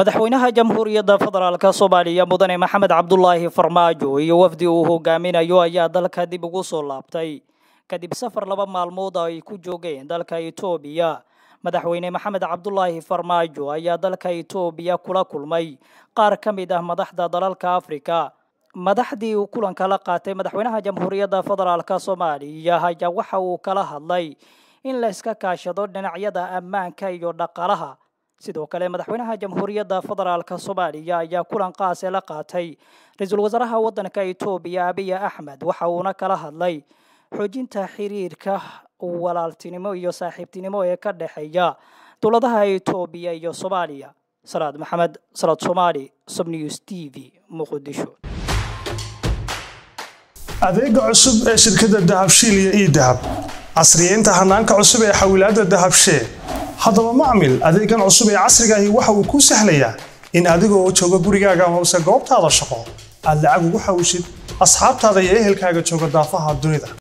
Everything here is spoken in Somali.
madaxweynaha jamhuuriyadda federaalk soomaaliya mudane maxamed cabdulaahi farmaajo iyo wafdi uu hogaaminayo ayaa dalka dib ugu soo laabtay kadib safar laba maalmood ay ku joogeen dalka itoobiya madaxweyne maxamed cabdulaahi farmaajo ayaa dalka itoobiya kula kulmay qaar ka mid ah madaxda dalalka afrika madaxdii uu kulanka la qaatay madaxweynaha jamhuuriyadda federaalk soomaaliya ayaa waxa uu kala hadlay in la iska kaashado dhinacyada ammaanka iyo dhaqaalaha sidoo kale madaxweynaha jamhuuriyadda federaalk soomaaliya ayaa kulan qaase la qaatay ra-iisul wasaaraha waddanka itoobiya abiy axmed waxa uuna kala hadlay xoojinta xiriirka walaaltinimo iyo saaxiibtinimo ee ka dhexeeya dowladaha itoobiya iyo soomaaliya salaad maxamed salaad soomaali sobnews t v muqdisho adeega cusub ee shirkadda dahabshiil iyo ii dahab casriyeynta hanaanka cusub ee xawilaadda dahabshee haddaba macmil adeegan cusub ee casrigaahi waxa uu kuu sahlayaa in adigoo jooga gurigaaga amase goobtaada shaqo aad lacag ugu xawishid asxaabtaada iyo ehelkaaga jooga daafaha dunida